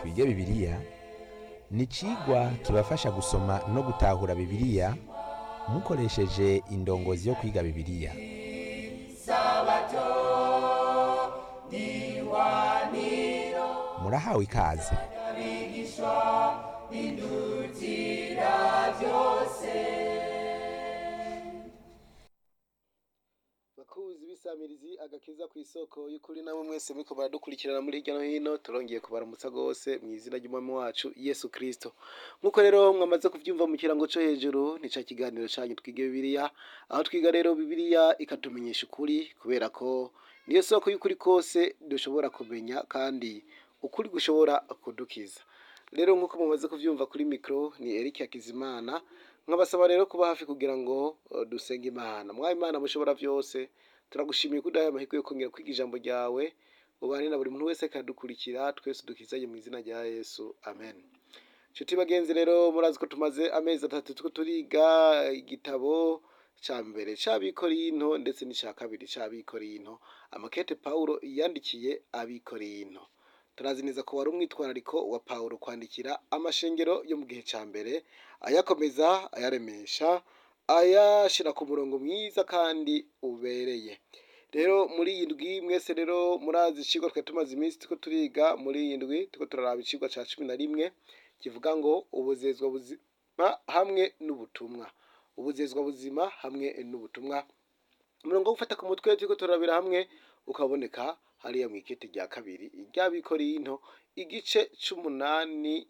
twige bibiliya ni icigwa kibafasha gusoma no gutahura bibiliya mukoresheje indongozi yo kwiga bibiliya murahawe ikaze bakuzi bisamirizi agakiza ku isoko y'ukuri namwe mwese muriko baradukurikirana muri hirya no hino turongeye kubaramutsa rwose mu izina ry'umwami wacu yesu kristo nk'uko rero mwamaze kuvyumva mu kirango co hejuru ni ca kiganiro canyu twige bibiliya aho twiga rero bibiliya ikatumenyesha ukuri kubera ko niyo soko y'ukuri kose dushobora kumenya kandi ukuri gushobora kudukiza rero nk'uko mumaze kuvyumva kuri mikro ni Eric Hakizimana nkabasaba rero kuba hafi kugira ngo uh, dusenge imana mwawe imana mushobora vyose turagushimiye ko udahaye amahirwe yo kongera kwiga ijambo ryawe ubane na buri muntu wese akadukurikira twese dukizanye mu izina rya yesu amen nshuti bagenzi rero murazi ko tumaze amezi atatu turiko turiga igitabo ca mbere c'abikorinto ndetse n'ica kabiri c'abikorinto amakete pawulo yandikiye abikorinto turazi neza ko wari umwitwarariko wa pawulo kwandikira amashengero yo mu gihe ca mbere ayakomeza ayaremesha ayashira ku murongo mwiza kandi ubereye rero muri iyi ndwi mwese rero murazi icigwa twari tumaze iminsi turiko turiga muri iyi ndwi turiko turaraba icigwa ca cumi na rimwe kivuga ngo ubuzezwa buzima hamwe n'ubutumwa ubuzezwa buzima hamwe n'ubutumwa umurongo wo gufata ku mutwe turiko turarabira hamwe ukaboneka hariya mu ikete rya kabiri iry'abikorinto igice c'umunani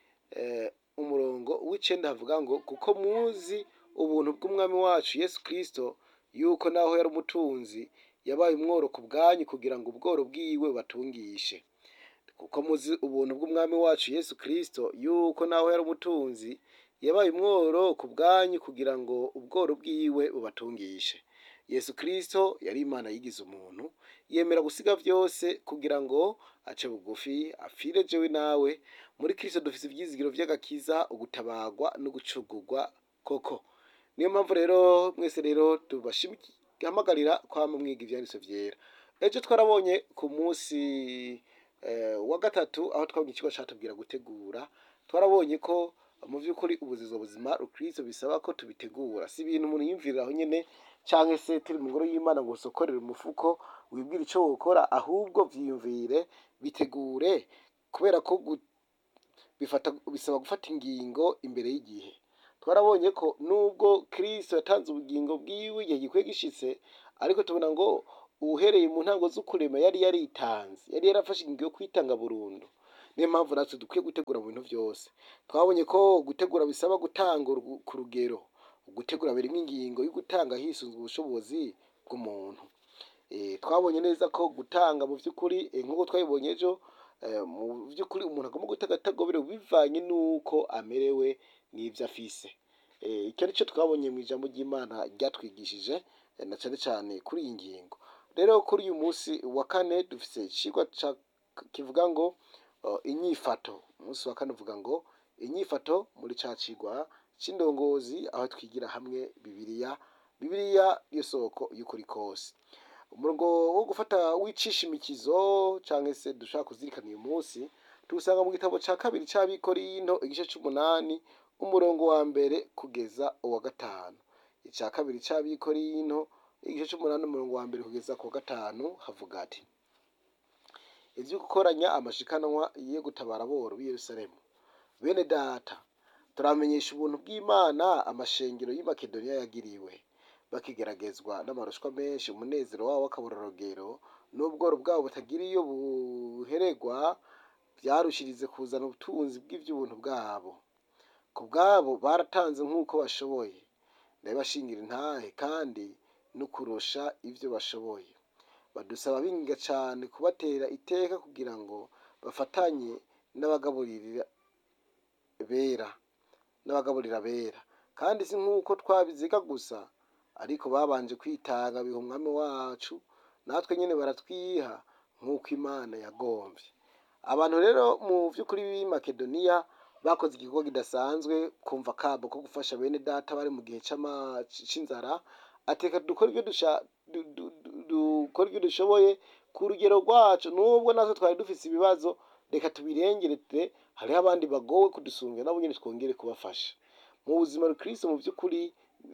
eh, umurongo w'icenda havuga ngo kuko muzi ubuntu bw'umwami wacu yesu kristo yuko naho yari umutunzi yabaye umworo ku bwanyu kugira ngo ubworo bwiwe batungishe kuko muzi ubuntu bw'umwami wacu yesu kristo yuko naho yari umutunzi yabaye umworo ku bwanyu kugira ngo ubworo bwiwe bubatungishe yesu kristo yari imana yigize umuntu yemera gusiga vyose kugira ngo ace bugufi apfire jewe nawe muri kristo dufise ivyizigiro vy'agakiza ugutabagwa no gucugurwa koko niyo mpamvu rero mwese rero tubashihamagarira kwama mwiga ivyanditso vyera ejo twarabonye ku munsi eh, wa gatatu aho twabonye ikigo catubwira gutegura twarabonye ko mu vy'ukuri ubuzizwa buzima rukristo bisaba ko tubitegura si ibintu umuntu yiyumvirira aho nyene canke se turi mu ngoro y'imana ngo usokorere umufuko wibwire ico wokora ahubwo vyiyumvire bitegure kubera ko gu- bifata bisaba gufata ingingo imbere y'igihe twarabonye ko nubwo kristo yatanze ubugingo bwiwe igihe gikwiye gishitse ariko tubona ngo uhereye mu ntango z'ukurema yari yaritanze yari yarafashe ingingo yo kwitanga burundu niyo mpamvu natwe dukwiye gutegura mu bintu vyose twabonye ko gutegura bisaba gutanga urugu- ku rugero gutegura birimo ingingo yo gutanga hisunzwe ubushobozi bw'umuntu Eh, twabonye neza ko gutanga mu vy'ukuri eh, nk'uko twabibonye ejo eh, mu vy'ukuri umuntu agomba gutanga atagoberewe bivanye n'uko amerewe n'ivyo afise Eh, icyo ari cyo twabonye mu ijambo ry'imana ryatwigishije eh, na cane cane kuri iyi ngingo rero kuri uyu munsi wa kane dufise icigwa ca- kivuga ngo uh, inyifato umunsi wa kane uvuga ngo inyifato muri ca cigwa c'indongozi aho twigira hamwe bibiliya bibiliya yo soko y'ukuri kose umurongo wo gufata wicisha imikizo canke se dushaka kuzirikana uyu munsi tuwusanga mu gitabo ca kabiri c'abikorinto igice c'umunani umurongo wa mbere kugeza uwa gatanu ica kabiri c'abikorinto igice c'umunani umurongo wa mbere kugeza ku wa gatanu havuga ati ivyo gukoranya amashikanwa yo gutabara aboro b'i yerusalemu bene data turamenyesha ubuntu bw'imana amashengero y'i makedoniya yagiriwe bakigeragezwa n'amarushwa menshi umunezero wabo w'akabororogero n'ubworo bwabo butagira iyo buhererwa vyarushirize kuzana ubutunzi bw'ivy'ubuntu bwabo ku bwabo baratanze nk'uko bashoboye ndabibashingira intahe kandi no kurusha ivyo bashoboye badusaba binga cane kubatera iteka kugira ngo bafatanye n'abagaburira bera n'abagaburira bera kandi si nk'uko twabiziga gusa ariko babanje kwitanga biha umwami wacu natwe nyene baratwiha nk'uko imana yagomvye abantu rero mu vy'ukuri b'i makedoniya bakoze igikorwa kidasanzwe kumva kabo ko gufasha bene data bari mu gihe c'ama- c'inzara ateka dukora ibyo dusha du- du- du- dukora ibyo dushoboye ku rugero rwacu nubwo natwe twari dufise ibibazo reka tubirengerete hariho abandi bagowe kudusunga nabo nyine twongere kubafasha mu buzima bukristo mu by'ukuri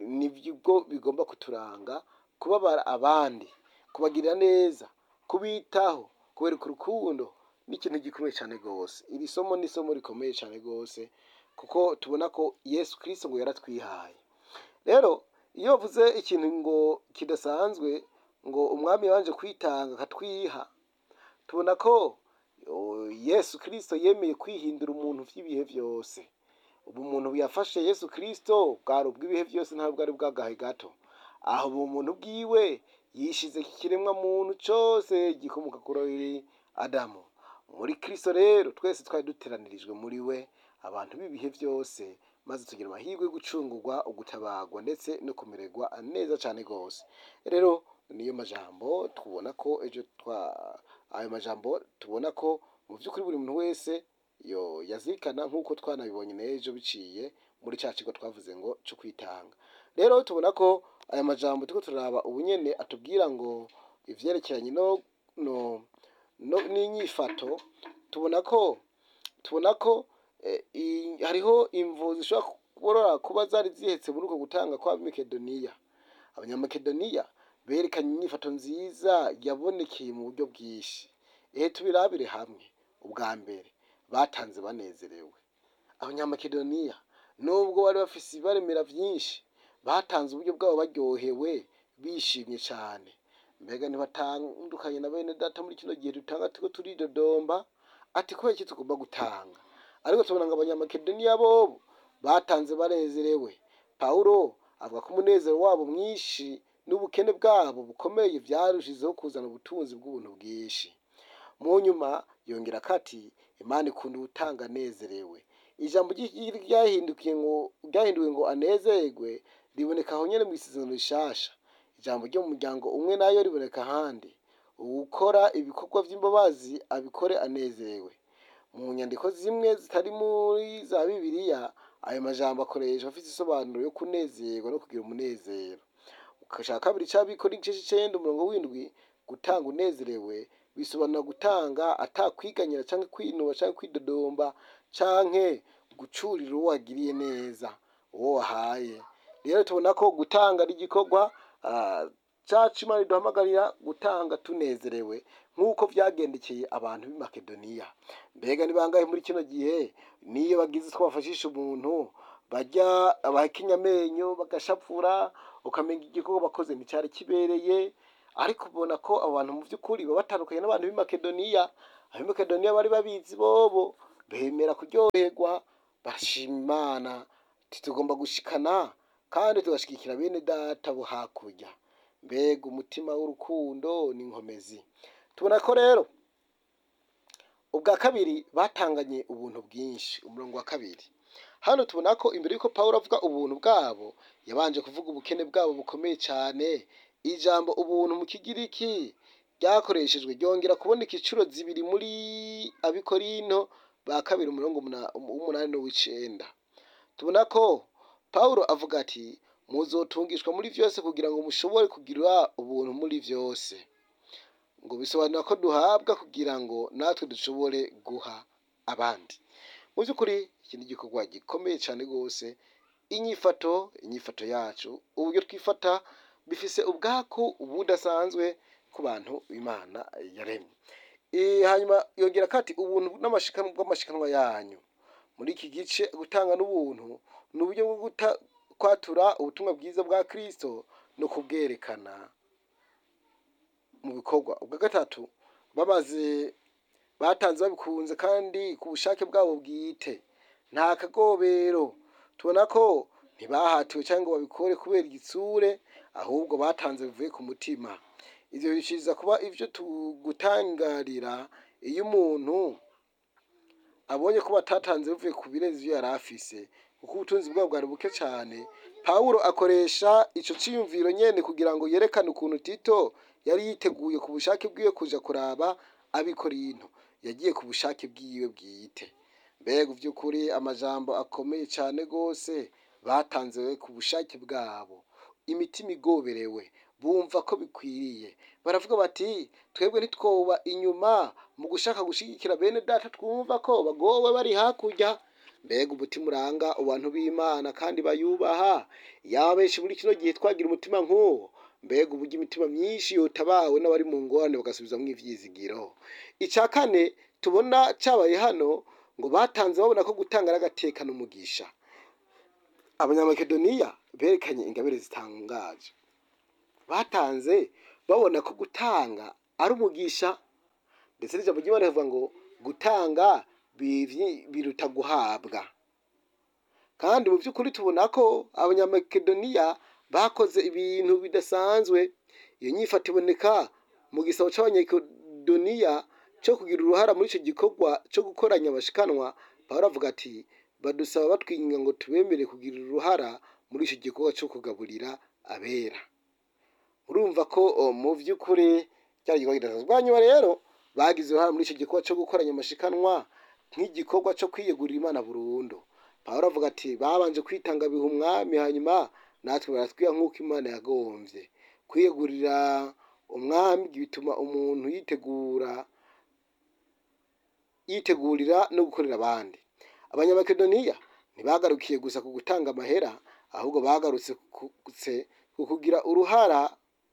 nibwo bigomba kuturanga kubabara abandi kubagirira neza kubitaho kubereka urukundo ni ikintu gikomeye cyane rwose iri somo ni isomo rikomeye cyane rwose kuko tubona ko yesu kirisito ngo yaratwihaye rero iyo bavuze ikintu ngo kidasanzwe ngo umwami yabanje kwitanga akatwiha tubona ko o, yesu kirisito yemeye kwihindura umuntu by'ibihe byose ubu umuntu yafashe yesu kirisito bwari ubw'ibihe byose ntabwo bwari bwagahe gato aho ubu muntu bwiwe yishize ikiremwa muntu cyose gikomoka kuri adamu muri kirisito rero twese twari duteranirijwe muri we abantu b'ibihe byose maze tugira amahirwe yo gucungurwa ugutabagwa ndetse no kumererwa neza cyane rwose rero niyo majambo tubona ko ejo twa ayo majambo tubona ko mu by'ukuri buri muntu wese yo yazirikana nk'uko twanabibonye n'ejo biciye muri cya kigo twavuze ngo cyo kwitanga rero tubona ko aya majambo turiko turaraba ubunyene atubwira ngo ivyerekeranye no no no n'inyifato tubona ko tubona ko eh, i- hariho imvu zishobora kuborora kuba zari zihetse muri uko gutanga kwa makedoniya abanyamakedoniya berekanye inyifato nziza yabonekeye mu buryo bwinshi ehe tubirabire hamwe ubwa mbere batanze banezerewe abanyamakedoniya nubwo bari bafise ibaremera byinshi batanze uburyo bwabo baryohewe bishimye cyane mbega ntibatandukanye na bene data muri kino gihe dutanga turiko turidodomba ati kubera iki tugomba gutanga ariko tubona ngo abanyamakedoniya bobo batanze banezerewe pawulo avuga ko umunezero wabo mwinshi n'ubukene bwabo bukomeye byarushijeho kuzana ubutunzi bw'ubuntu bwinshi mu nyuma yongera ko ati imana ikunda ubutanga anezerewe ijambo ry'i- ryahindukiye ngo ryahinduwe ngo anezerwe riboneka aho nyine mu isezerano rishasha ijambo ryo mu muryango umwe nayo riboneka ahandi uwukora ibikorwa by'imbabazi abikore anezerewe mu nyandiko zimwe zitari muri za bibiliya ayo majambo akoreshwa afite isobanuro yo kunezerwa no kugira umunezero ukashaka kabiri cy'abikora igice cy'icenda umurongo w'indwi gutanga unezerewe bisobanura gutanga atakwiganyira cyangwa kwinuba cyangwa kwidodomba canke gucurira uwo wagiriye neza uwo wahaye rero tubona ko gutanga ari igikorwa ah, cacu imana iduhamagarira gutanga tunezerewe nk'uko vyagendekeye abantu b'i makedoniya mbega ni bangahe muri kino gihe niyo bagize utwo bafashisha umuntu bajya abahekenya amenyo bagashapfura ukamenya igikorwa bakoze nticyari kibereye ariko ubona ko abo bantu mu by'ukuri baba batandukanye n'abantu b'i makedoniya ab'i makedoniya bari babizi bobo bemera kuryoherwa bashima imana ati tugomba gushikana kandi tugashigikira bene data bo hakurya mbega umutima w'urukundo n'inkomezi tubona ko rero ubwa kabiri batanganye ubuntu bwinshi umurongo wa kabiri hano tubona ko imbere y'uko pawulo avuga ubuntu bwabo yabanje kuvuga ubukene bwabo bukomeye cyane ijambo ubuntu mu kigiriki ryakoreshejwe ryongera kuboneka inshuro zibiri muri abikorinto ba kabiri umurongo umuna- w'umunani n'uw'icenda tubona ko pawulo avuga ati muzotungishwa muri byose kugira ngo mushobore kugira ubuntu muri byose ngo bisobanura ko duhabwa kugira ngo natwe dushobore guha abandi mu by'ukuri iki ni igikorwa gikomeye cyane rwose inyifato inyifato yacu uburyo twifata bifise ubwaku budasanzwe ku bantu imana yaremye Eh, hanyuma yongera ko ati ubuntu n'amashikanwa bw'amashikanwa yanyu muri iki gice gutanga n'ubuntu ni uburyo bwo guta- kwatura ubutumwa bwiza bwa kristo no kubwerekana mu bikorwa ubwa gatatu bamaze batanze babikunze kandi ku bushake bwabo bwite nta kagobero tubona ko ntibahatiwe cyangwa ngo babikore kubera igitsure ahubwo batanze bivuye ku mutima ibyo bishiriza kuba ibyo tugutangarira iyo umuntu abonye ko batatanze bivuye ku birenze ibyo yari afise kuko ubutunzi bwabo bwari buke cyane pawulo akoresha ico ciyumviro nyene kugira ngo yerekane ukuntu tito yari yiteguye ku bushake bwiwe kuja kuraba abikorinto yagiye ku bushake bwiwe bwite mbega by'ukuri amajambo akomeye cyane rwose batanze ku bushake bwabo imitima igoberewe bumva ko bikwiriye baravuga bati twebwe ntitwoba inyuma mu gushaka gushigikira bene data twumva ko bagowe bari hakurya mbega umutima uranga abantu b'imana kandi bayubaha yaba benshi muri kino gihe twagira umutima nk'uwo mbega uburyo imitima myinshi yotabawe n'abari mu ngorane bagasubizamo ivyizigiro icya kane tubona cyabaye hano ngo batanze babona ko gutanga ari agatekano umugisha abanyamakedoniya berekanye ingabire zitangaje batanze babona ko gutanga ari umugisha ndetse n'ijambo ry'imana rivuga ngo gutanga bivyi- biruta guhabwa kandi mu by'ukuri tubona ko abanyamakedoniya bakoze ibintu bidasanzwe iyo nyifato iboneka mu gisabo c'abanyakedoniya cyo kugira uruhara muri icyo gikorwa cyo gukoranya abashikanwa pawulo avuga ati badusaba batwinginga ngo tubemere kugira uruhara muri icyo gikorwa cyo kugaburira abera urumva ko o, mu by'ukuri cyari igikorwa kidasanzwe hanyuma rero bagize uruhare muri icyo gikorwa cyo gukoranya amashikanwa nk'igikorwa cyo kwiyegurira imana burundu pawulo avuga ati babanje kwitanga biha umwami hanyuma natwe baratwiha nk'uko imana yagombye kwiyegurira umwami bituma umuntu yitegura yitegurira no gukorera abandi abanyamakedoniya ntibagarukiye gusa ku gutanga amahera ahubwo bagarutse ku- kutse- ku kugira uruhara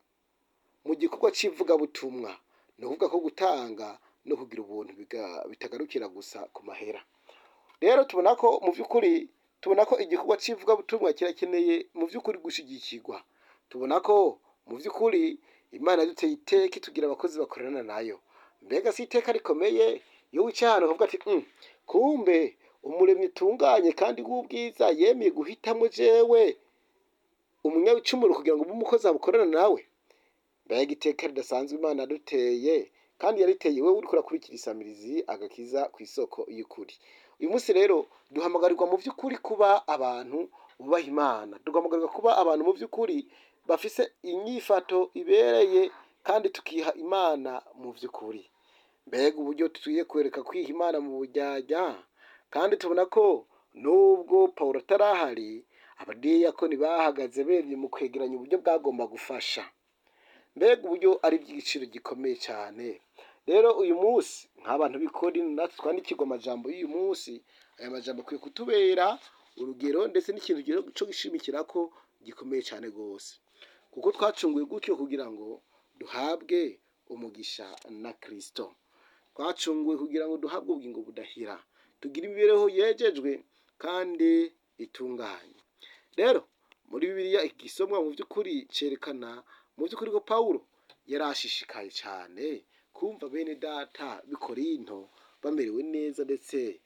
mu gikorwa cy'ivugabutumwa ni ukuvuga ko gutanga no kugira ubuntu biga- bitagarukira gusa ku mahera rero tubona ko mu by'ukuri tubona ko igikorwa cy'ivugabutumwa kirakeneye mu by'ukuri gushyigikirwa tubona ko mu by'ukuri imana yaduteye iteka itugira abakozi bakorana nayo mbega si iteka rikomeye iyo wicaye ahantu ukavuga ati "Mm, kumbe umuremyi utunganye kandi w'ubwiza yemeye guhitamo jewe umunyabicumuro kugira ngo ube umukozi abukorana nawe mbega iteka ridasanzwe imana yaduteye kandi yariteye wowe uriko urakurikira isamirizi agakiza ku isoko y'ukuri uyu munsi rero duhamagarirwa mu by'ukuri kuba abantu bubaha imana duhamagarirwa kuba abantu mu by'ukuri bafise inyifato ibereye kandi tukiha imana mu by'ukuri mbega uburyo tugiye kwereka kwiha imana mu bujyajya kandi tubona ko nubwo pawulo atarahari abadiyakoni bahagaze bemye mu kwegeranya uburyo bwagomba gufasha mbega uburyo ari iby'igiciro gikomeye cyane rero uyu munsi nk'abantu b'ikori natwe twandikirwa amajambo y'uyu munsi aya majambo akwiye kutubera urugero ndetse n'ikintu rero cyo gushimikira ko gikomeye cyane rwose kuko twacunguwe gutyo kugira ngo duhabwe umugisha na kirisito twacunguwe kugira ngo duhabwe ubugingo budahira tugire imibereho yejejwe kandi itunganye rero muri bibiliya igisomwa mu by'ukuri cyerekana mu by'ukuri ko pawulo yari ashishikaye cyane kumva bene data bikorinto bamerewe neza ndetse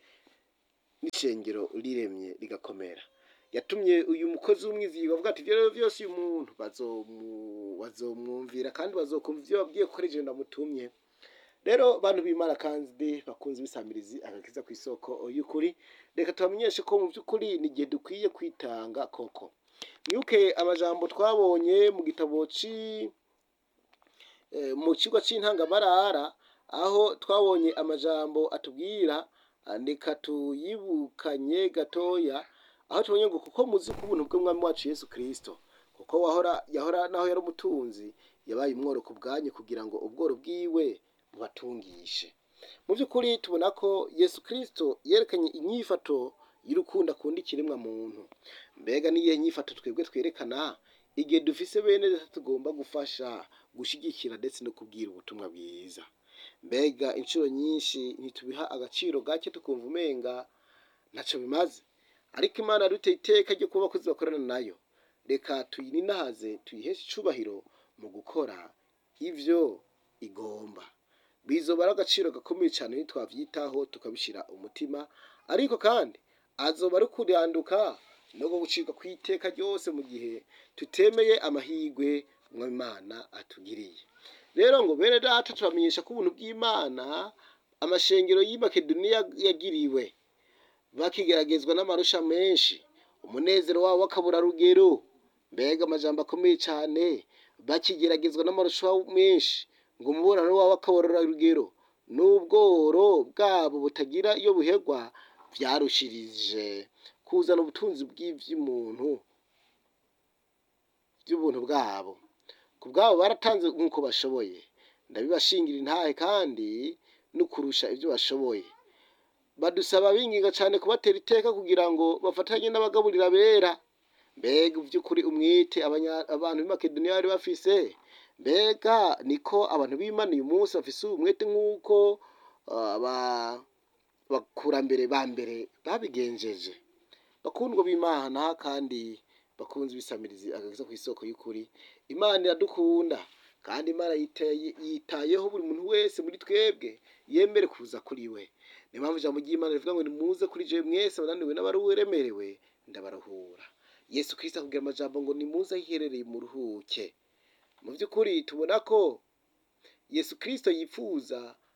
n'ishengero riremye rigakomera yatumye uyu mukozi w'umwizigirwa avuga ati ibyo rero byose uyu muntu bazomu- bazomwumvira kandi bazokumva ibyo babwiye ko ari je ndamutumye rero bantu b'imana kandi bakunze ibisamirizi agakiza ku isoko y'ukuri reka tubamenyeshe ko mu by'ukuri ni igihe dukwiye kwitanga koko mwibuke amajambo twabonye mu gitabo ci eh, mu kigo cy'intangamarara aho twabonye amajambo atubwira ah, reka tuyibukanye gatoya aho tubonye ngo kuko muzi ko ubuntu bw'umwami wacu yesu kirisito kuko wahora yahora naho yari umutunzi yabaye umworo ku bwanyu kugira ngo ubworo bwiwe bubatungishe mu by'ukuri tubona ko yesu kirisito yerekanye inyifato y'urukundo akunda ikiremwa muntu mbega n'iyihe nyifato twebwe twerekana igihe dufise bene data tugomba gufasha gushyigikira ndetse no kubwira ubutumwa bwiza mbega inshuro nyinshi ntitubiha agaciro gake tukumva umenga ntacyo bimaze ariko imana yaduteye iteka ryo kuba abakozi bakorana nayo reka tuyininahaze tuyiheshe icubahiro mu gukora ibyo igomba bizoba ari agaciro gakomeye cyane nitwabyitaho tukabishyira umutima ariko kandi azoba ari kuranduka no gucibwa ku iteka ryose mu gihe tutemeye amahirwe Imana atugiriye rero ngo bene data tubamenyesha ko ubuntu bw'imana amashengero y'i makedoniya yagiriwe bakigeragezwa n'amarusha menshi umunezero wabo w'akaburarugero mbega amajambo akomeye cyane bakigeragezwa n'amarusha menshi ngo umubonano wabo w'akaburarugero n'ubworo bwabo butagira iyo buhegwa byarushirije kuzana ubutunzi bw'iby'umuntu by'ubuntu bwabo ku bwabo baratanze nk'uko bashoboye ndabibashingira intahe kandi no kurusha ibyo bashoboye badusaba binginga cyane kubatera iteka kugira ngo bafatanye n'abagaburira bera mbega by'ukuri umwete abanya- abantu b'i makedoniya bari bafise mbega niko abantu b'imana uyu munsi bafise umwete nk'uko ah, aba- abakurambere ba mbere babigenjeje bakundwa b'imana kandi bakunze ibisamirizi agakiza ku isoko y'ukuri imana iradukunda kandi imana yitaye- yitayeho buri muntu wese muri twebwe yemere kuza kuri we niyo mpamvu ijambo ry'imana rivuga ngo nimuze kuri jewe mwese abananiwe n'abaruremerewe ndabaruhura yesu kirisito akubwira amajambo ngo nimuze aho iherereye muruhuke mu by'ukuri tubona ko yesu kirisito yifuza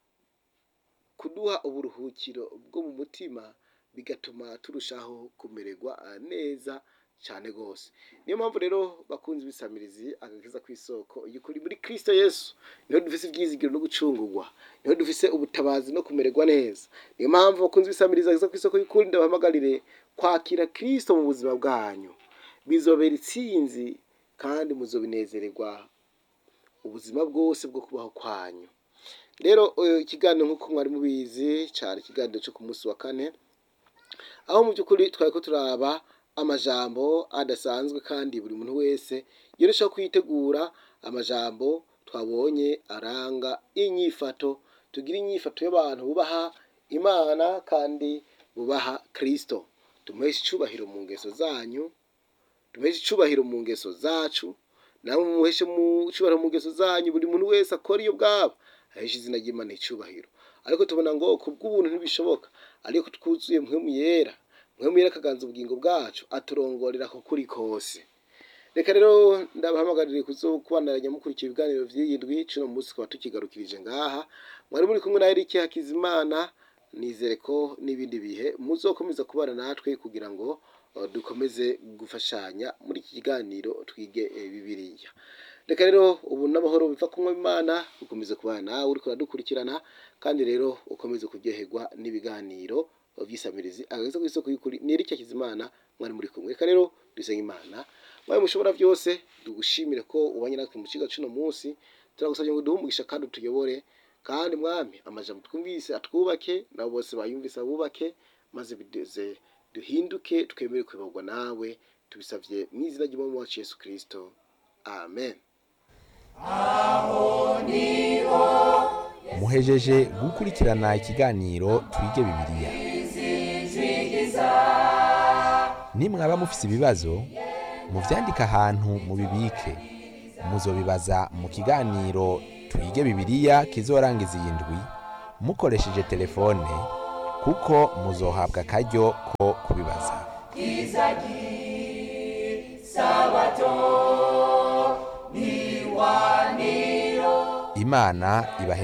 kuduha uburuhukiro bwo mu mutima bigatuma turushaho kumererwa ah, neza cyane rwose niyo mpamvu rero bakunze ibisamirizi agakiza ku isoko y'ukuri muri kirisito yesu niho dufise ibyizigiro no gucungurwa niho dufise ubutabazi no kumererwa neza niyo mpamvu bakunze ibisamirizi agakiza ku isoko y'ukuri ndabahamagarire kwakira kirisito mu buzima bwanyu bizobera itsinzi kandi muzobinezererwa ubuzima bwose bwo kubaho kwanyu rero eh, ikiganiro nk'uko mwari mubizi cyari ikiganiro cyo ku munsi wa kane aho mu by'ukuri twari ko turaba amajambo adasanzwe kandi buri muntu wese yoroshaho kwitegura amajambo twabonye aranga inyifato tugira inyifato y'abantu bubaha imana kandi bubaha kirisito tumuheshe icyubahiro mu ngeso zanyu tumuheshe icyubahiro mu ngeso zacu namwe muheshe mu icyubahiro mu ngeso zanyu buri muntu wese akora iyo bwaba aheshe izina ry'imana icyubahiro ariko tubona ngo ku bw'ubuntu ntibishoboka ariko twuzuye mpwemu yera mpwemu yera akaganza ubugingo bwacu aturongorera ku kuri kose reka rero ndabahamagarire kubanaranya mukurikira ibiganiro by'iyindwi cuno munsi tukaba tukigarukirije ngaha mwari muri kumwe na Eric Hakizimana nizere ko n'ibindi bihe muzokomeza kubana natwe kugira ngo uh, dukomeze gufashanya muri iki kiganiro twige eh, bibiliya reka rero ubu n'amahoro biva kumwe imana ukomeze kubana nawe uriko uradukurikirana kandi rero ukomeze kuryoherwa n'ibiganiro by'isamirizi agakiza ku isoko y'ukuri ni Eric Hakizimana mwari muri kumwe reka rero dusenge imana mwawe mushobora byose tugushimire ko ubanye natwe mu kigo cy'uno munsi turagusabye ngo duhe umugisha kandi utuyobore kandi mwami amajambo twumvise atwubake nabo bose bayumvise abubake maze bideze duhinduke twemere kuyoborwa nawe tubisabye mu izina ry'umwami wacu yesu kirisito amen muhejeje gukurikirana ikiganiro twige bibiliya nimwaba mufise ibibazo muvyandike ahantu mubibike muzobibaza mu kiganiro twige bibiliya kizorangiza iyi ndwi mukoresheje telefone kuko muzohabwa akaryo ko kubibaza imana ibahe